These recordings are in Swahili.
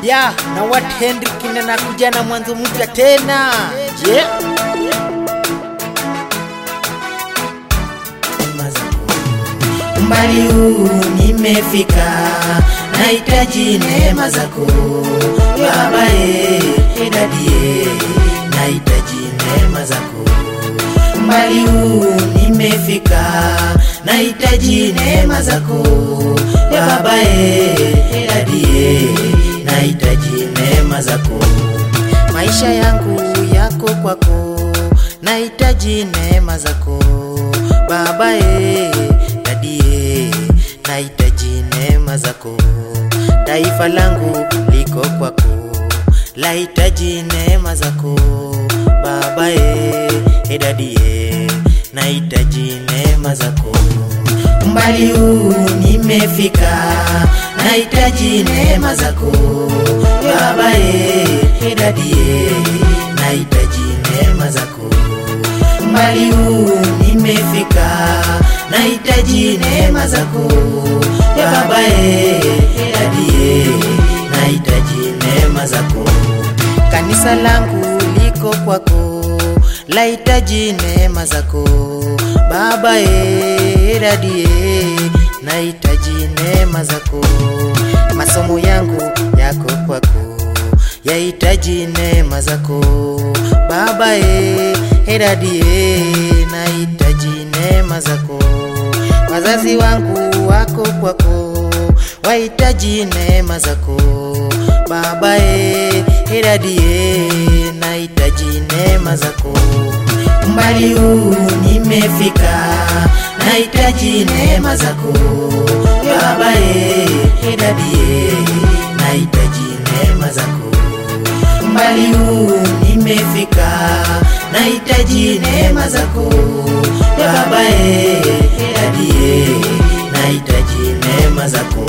ya na wat Henrik nakuja na mwanzo mpya tena yeah. Umbali huu nimefika, nahitaji neema zako Baba e, dadie, nahitaji neema zako. Umbali huu nimefika, nahitaji neema zako Baba e, dadie, nahitaji neema zako. maisha yangu yako kwako nahitaji neema zako baba e dadie nahitaji neema zako taifa langu liko kwako lahitaji neema zako baba e e dadie nahitaji neema zako Umbali huu nimefika, nahitaji neema zako Baba e, dadie, nahitaji neema zako. Umbali huu nimefika, nahitaji neema zako Baba e, dadie, nahitaji neema zako. kanisa langu liko kwako lahitaji neema zako baba e dadie nahitaji neema zako masomo yangu yako kwako yahitaji neema zako baba e dadie nahitaji neema zako wazazi wangu wako kwako wahitaji neema zako baba e dadie nahitaji neema zako Umbali huu nimefika, nahitaji neema zako Baba e, dadie, nahitaji neema zako. Umbali huu nimefika, nahitaji neema zako Baba e, dadie, nahitaji neema zako.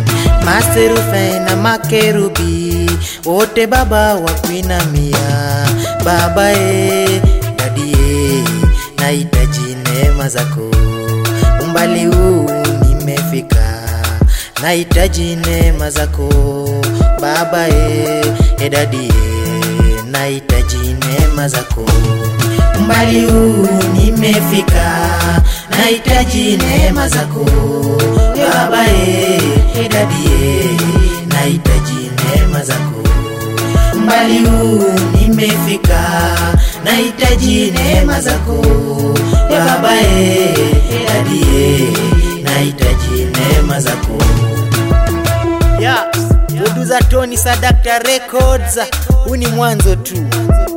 maserufe na makerubi wote baba wakuinamia baba e dadie nahitaji neema zako umbali huu nimefika nahitaji neema zako baba e e dadie nahitaji neema zako Umbali huu nimefika, nahitaji neema zako Baba e, dadie, nahitaji neema zako. Umbali huu nimefika, nahitaji neema zako Baba e, dadie, nahitaji neema zako. ya producer Tony Sadakta Records huu ni mwanzo tu